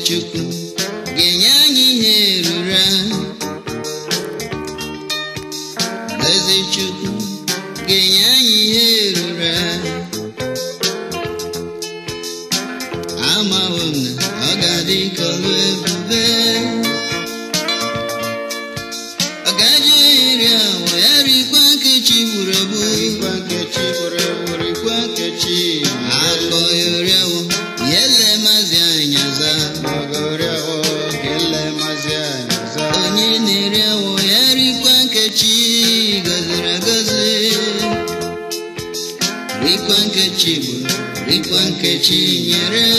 chukwu ga-enye anyị ihe ruru ahụ eze chukwu ga-enye anyị ihe ruru ahụ amawo m na ọ ga-adị ka ọlụ ebube ọ gaji eri awa ya rikwa nkechi gburu egbu Rikwa nkechi gburu egbu, rikwa nkechi akọ ya oriawo ya ele mazi anya za Ọgọrịawo kele mazi anyị za. onye na-eri awọ ya rikwa nkechi gọziri agọzi rikwa nkechi gburu rikwa nkechi nyere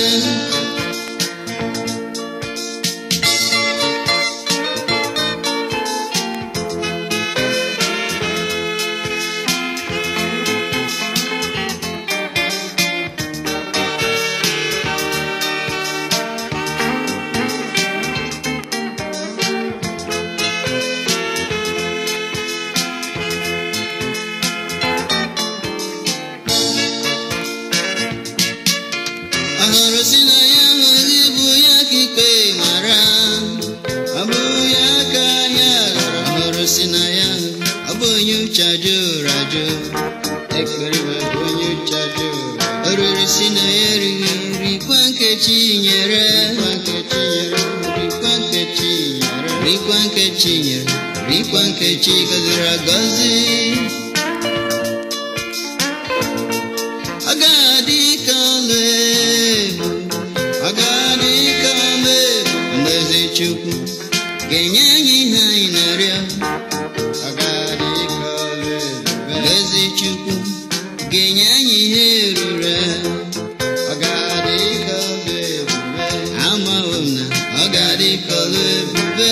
ọhụrụ si na ya hụzi bụ ya ka ikpe mara ọ bụ ya ka ya hụrụ ọhụrụ si na ya ọ bụ onye uche ajụrụ ajụ Ekpere bụ onye uche jụrụ. oriri si na ya erighị rikwa nkechi nyere Rikwa nkechi nyere, rikwa nkechi nyere. rikwa nkechi nyere rikwa nkechi gọziri agọzi ọ ga-adị ka ọlụ ebu ọ ga-adị ka ọlụ ebu mgbe eze chukwu ga-enye anyị ihe anyị na-arịọ Ọ ga-adị ka ọlụ ebube. mgbe eze chukwu ga-enye anyị ihe ruru ahụ. Ọ ga-adị ka ọlụ ebube. amawo m na ọ ga-adị ka ọlụ ebube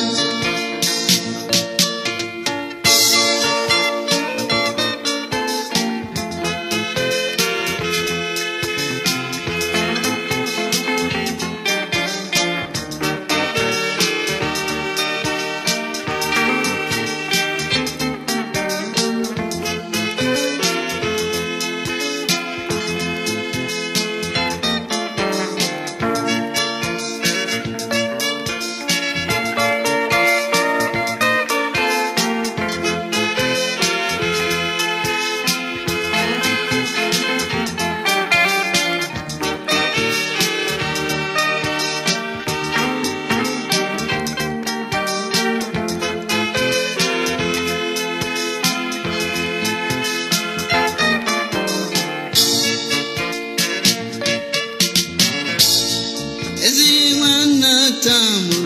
ezi nwanna tamụ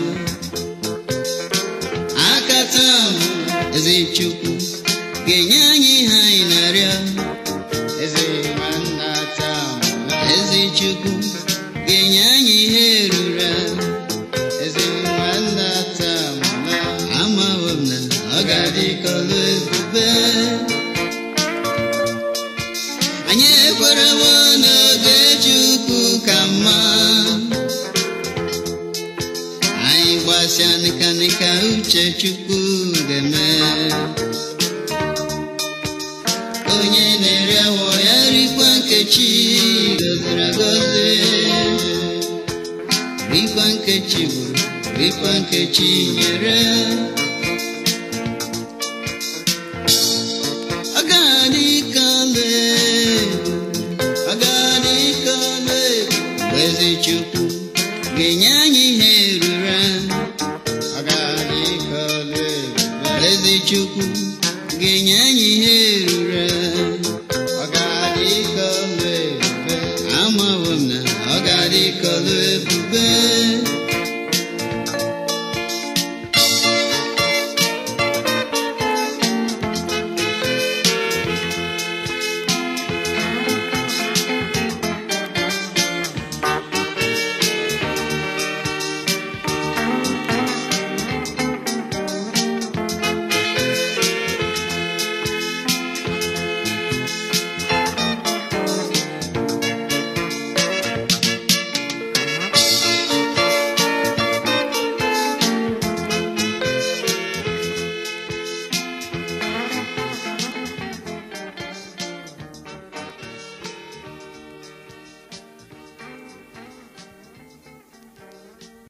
aka tamụ ezi chukwu ga-enye anyị ihe anyị na-arịọ Eze nwanna taa mụla. ezi chukwu ga-enye anyị ihe ruru ahụ. Eze nwanna taa mụla. amawo m na ọ ga-adị ka ọlụ ebube anyị ekwerewo n'oge chukwu ka mma anyị gbasịa nịkanịka uche chukwu ga-eme onye na-eri awọ ya rikwa nkechi gọziri agọzi rikwa nkechi gburu rikwa nkechi nyere ọ ga-adị ka ọlụ ebu ọ ga-adị ka ọlụ ebu mgbe eze chukwu ga-enye